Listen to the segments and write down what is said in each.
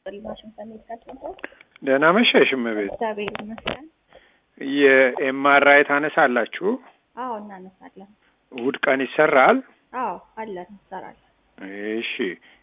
ይስጥልኝ። ዋሽንግተን ሜዲካል ሴንተር። ደህና መሸሽ እመቤት። እግዚአብሔር ይመስገን። የኤምአርአይ ታነሳላችሁ? አዎ እናነሳለን። እሑድ ቀን ይሰራል? አዎ አለን እንሰራለን። እሺ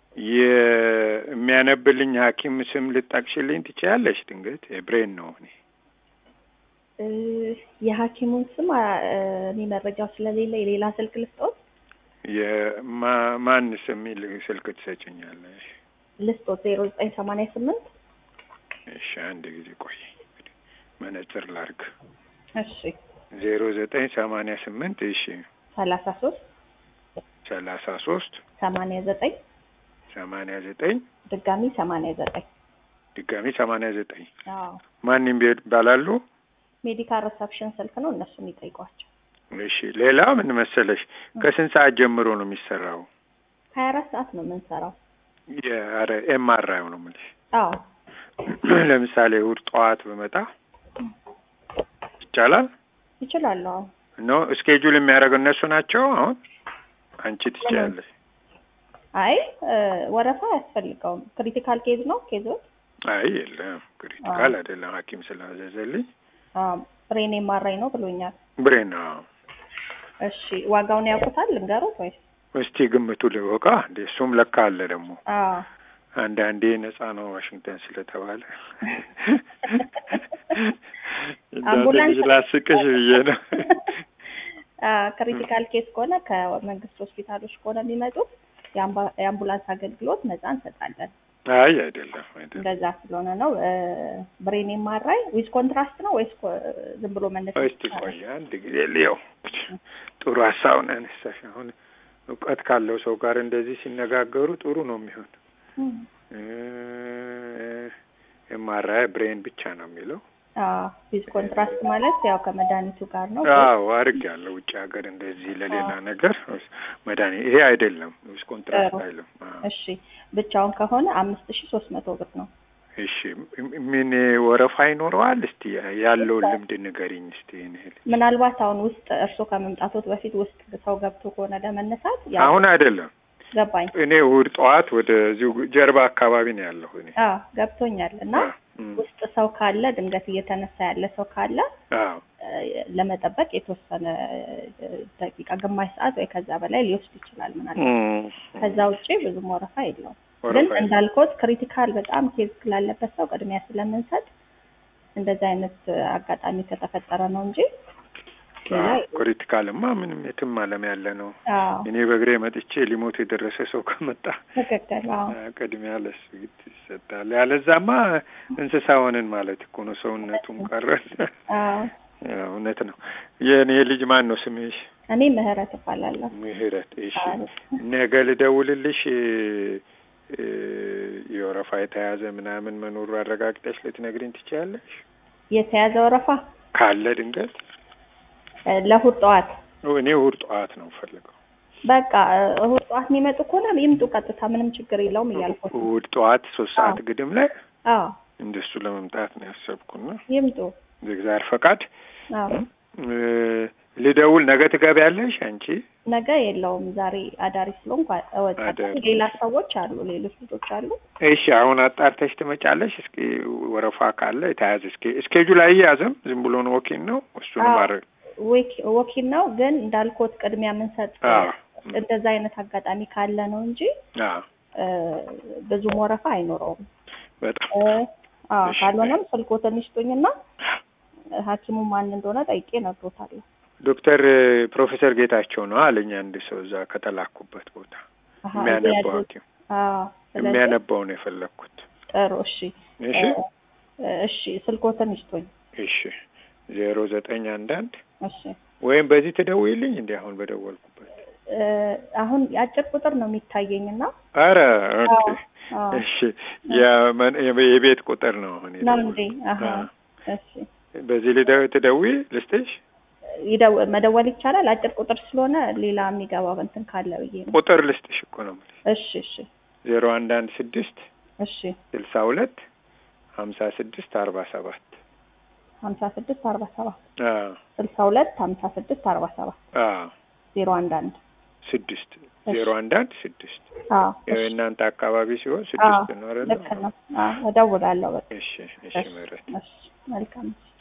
የሚያነብልኝ ሐኪም ስም ልጠቅሽልኝ ትችያለሽ? ድንገት የብሬን ነው እኔ እ የሐኪሙን ስም አ- እኔ መረጃው ስለሌለ የሌላ ስልክ ልስጦት የማ- ማን ስም ይል- ስልክ ትሰጭኛለሽ? ልስጦት ዜሮ ዘጠኝ ሰማንያ ስምንት እሺ አንድ ጊዜ ቆይ መነጽር ላርግ። እሺ ዜሮ ዘጠኝ ሰማንያ ስምንት እሺ ሰላሳ ሶስት ሰላሳ ሶስት ሰማንያ ዘጠኝ ሰማንያ ዘጠኝ ድጋሚ ሰማንያ ዘጠኝ ድጋሚ ሰማንያ ዘጠኝ አዎ ማንም ቤት ይባላሉ? ሜዲካል ሪሰፕሽን ስልክ ነው እነሱን ይጠይቋቸው። እሺ ሌላ ምን መሰለሽ ከስንት ሰዓት ጀምሮ ነው የሚሰራው? ሀያ አራት ሰዓት ነው የምንሰራው። የአረ ኤምአርአይ ነው የምልሽ። አዎ ለምሳሌ እሑድ ጠዋት በመጣ ይቻላል ይችላሉ። አዎ ነው ስኬጁል የሚያደርገው እነሱ ናቸው። አሁን አንቺ ትችያለሽ። አይ እ ወረፋ አያስፈልገውም። ክሪቲካል ኬዝ ነው ኬዞች አይ የለም ክሪቲካል አይደለም ሐኪም ስላዘዘልኝ ብሬን ኤምአርአይ ነው ብሎኛል። ብሬን ነው። እሺ ዋጋውን ያውቁታል ልንገሩት ወይስ? እስቲ ግምቱ ልወቃ እንዴ እሱም ለካ አለ ደግሞ አዎ አንዳንዴ ነፃ ነው ዋሽንግተን ስለተባለ አምቡላንስ እንዳትልሽ ላስቅሽ ብዬ ነው። ክሪቲካል ኬስ ከሆነ ከመንግስት ሆስፒታሎች ከሆነ የሚመጡት የአምባ- የአምቡላንስ አገልግሎት ነፃ እንሰጣለን። አይ አይደለም አይደለም እንደዛ ስለሆነ ነው። ብሬን ኤምአርአይ ዊዝ ኮንትራስት ነው ወይስ ኮ- ዝም ብሎ መነሳት እስቲ ቆይ አንድ ጊዜ ልየው። ጥሩ ሀሳብ ነው ያነሳሽ። አሁን እውቀት ካለው ሰው ጋር እንደዚህ ሲነጋገሩ ጥሩ ነው የሚሆን። እም። ኤምአርአይ ብሬን ብቻ ነው የሚለው። አዎ ዊዝ ኮንትራስት ማለት ያው ከመድኃኒቱ ጋር ነው። አዎ አርግ ያለው ውጭ ሀገር እንደዚህ ለሌላ ነገር መድኃኒት ይሄ አይደለም ዊዝ ኮንትራክት ጥሩ። አይልም። አዎ። እሺ ብቻውን ከሆነ አምስት ሺ ሶስት መቶ ብር ነው። እሺ ምን ወረፋ ይኖረዋል? እስቲ ያለውን ልምድ ንገሪኝ እስቲ። ይህን ያህል ምናልባት አሁን ውስጥ እርስዎ ከመምጣቶት በፊት ውስጥ ሰው ገብቶ ከሆነ ለመነሳት ያው አሁን አይደለም ገባኝ። እኔ እሑድ ጠዋት ወደዚሁ ጀርባ አካባቢ ነው ያለሁ እኔ። አዎ ገብቶኛል። እና አዎ፣ እም፣ ውስጥ ሰው ካለ ድንገት እየተነሳ ያለ ሰው ካለ አዎ እ፣ ለመጠበቅ የተወሰነ እ፣ ደቂቃ ግማሽ ሰዓት ወይ ከዛ በላይ ሊወስድ ይችላል ምናልባት። እም፣ ከዛ ውጪ ብዙም ወረፋ የለውም። ግን ወረፋ የለም። እንዳልኮት ክሪቲካል በጣም ኬዝ ስላለበት ሰው ቅድሚያ ስለምንሰጥ እንደዚህ አይነት አጋጣሚ ከተፈጠረ ነው እንጂ ሌላ አዎ፣ የለም። ክሪቲካልማ ምንም የትም ዓለም ያለ ነው። አዎ እኔ በእግሬ መጥቼ ሊሞት የደረሰ ሰው ከመጣ ትክክል። አዎ ቅድሚያ ለሱ ይሰጣል። ያለዛማ እንስሳ ሆንን ማለት እኮ ነው። ሰውነቱም ቀረን። አዎ ያው እውነት ነው። የእኔ ልጅ ማን ነው ስምሽ? እኔ ምህረት እባላለሁ። ምህረት። እሺ አዎ። ነገ ልደውልልሽ እ፣ የወረፋ የተያዘ ምናምን መኖሩ አረጋግጠሽ ልትነግሪኝ ትችያለሽ? የተያዘ ወረፋ ካለ ድንገት እ፣ ለእሑድ ጠዋት እኔ እሑድ ጠዋት ነው ፈልገው በቃ እ፣ እሑድ ጠዋት የሚመጡ ከሆነ ይምጡ ቀጥታ፣ ምንም ችግር የለውም እያልኩት ነው። እሑድ ጠዋት ሶስት ሰዓት አዎ። ግድም ላይ አዎ እንደሱ ለመምጣት ነው ያሰብኩና ይምጡ። እግዚአብሔር ፈቃድ አዎ እ፣ ልደውል። ነገ ትገቢያለሽ አንቺ? ነገ የለውም። ዛሬ አዳሪ ስለሆንኩ እወጣለሁ። አዳሪ። ሌላ ሰዎች አሉ፣ ሌሎች ልጆች አሉ። እሺ አሁን አጣርተሽ ትመጫለሽ። እስኪ ወረፋ ካለ የተያዘ እስኪ እስኬጁል አያያዝም ዝም ብሎ ነው ወኪል ነው እሱን አዎ። ማድረግ ወኪ- ወኪል ነው ግን እንዳልኮት ቅድሚያ የምንሰጥ አዎ እንደዛ አይነት አጋጣሚ ካለ ነው እንጂ አዎ እ፣ ብዙም ወረፋ አይኖረውም። በጣም እ፣ አዎ እሺ። ካልሆነም ስልኮትን ይስጡኝና ሐኪሙ ማን እንደሆነ ጠይቄ እነግሮታለሁ። ዶክተር ፕሮፌሰር ጌታቸው ነው አለኝ አንድ ሰው እዛ ከተላኩበት ቦታ አሀ፣ የሚያነባው እዚህ ያሉት- ሐኪም አዎ ስለዚህ የሚያነባው ነው የፈለግኩት። ጥሩ እሺ እሺ እ፣ እሺ ስልኮትን ይስጡኝ። እሺ ዜሮ ዘጠኝ አንድ አንድ እሺ ወይም በዚህ ትደውይልኝ እንዲ አሁን በደወልኩበት። እ፣ አሁን የአጭር ቁጥር ነው የሚታየኝ እና አረ ኦኬ አዎ፣ አዎ። እሺ የመን- የቤት ቁጥር ነው አሁን ነው የደወልኩት። እንዴ? አሀ አዎ። እሺ በዚህ ልደ- ትደውይ ልስጥሽ ይደው- መደወል ይቻላል። አጭር ቁጥር ስለሆነ ሌላ የሚገባ እንትን ካለ ብዬ ነው። ቁጥር ልስጥሽ እኮ ነው የምልሽ እሺ እሺ ዜሮ አንድ አንድ ስድስት እሺ ስልሳ ሁለት ሀምሳ ስድስት አርባ ሰባት ሀምሳ ስድስት አርባ ሰባት አዎ ስልሳ ሁለት ሀምሳ ስድስት አርባ ሰባት አዎ ዜሮ አንድ አንድ ስድስት ዜሮ አንድ አንድ ስድስት አዎ ያው የእናንተ አካባቢ ሲሆን ስድስት ነው አይደል? ልክ ነው። አዎ እደውላለሁ። በቃ እሺ እሺ ምህረት እሺ መልካም